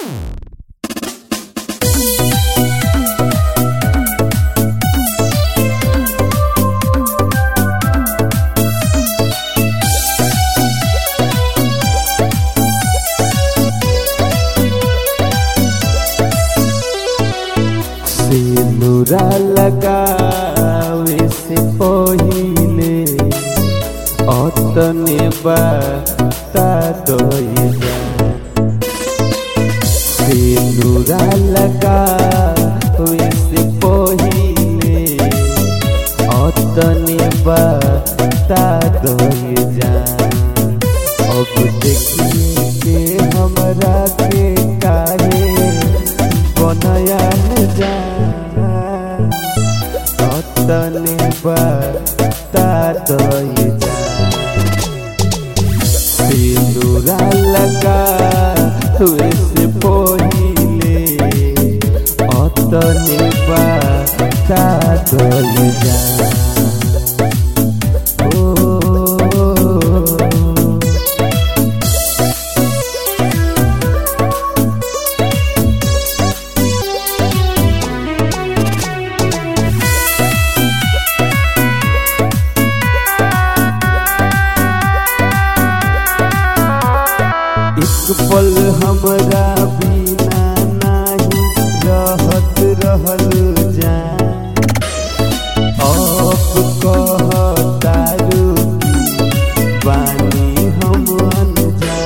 सिंदूरा लगावे से पहिले अतने बाता दइला सिंदूरा लगावे से पहिले अतने बाता दइला अब देखिए के हमरा के काहे बनया जा अतने बता दई जा सिंदूरा लगा तुए से पहिले अतने बता दई जा ओ एक पल हमरा बिना नाही रहत रहल जा अब कहतारू की बानी हम अनजा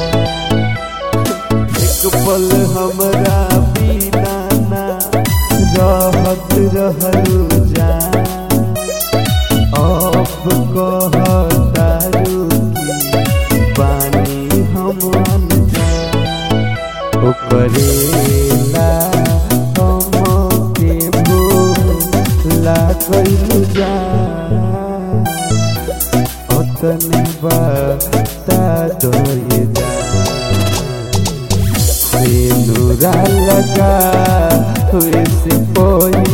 एक पल हमरा बिना ना रहत रहल जा अब कहतारू की बानी हम अनजा ओकरेला हम के भूला कइलू जा अतने बता दोए जा सिंदूरा लगा हुए से कोई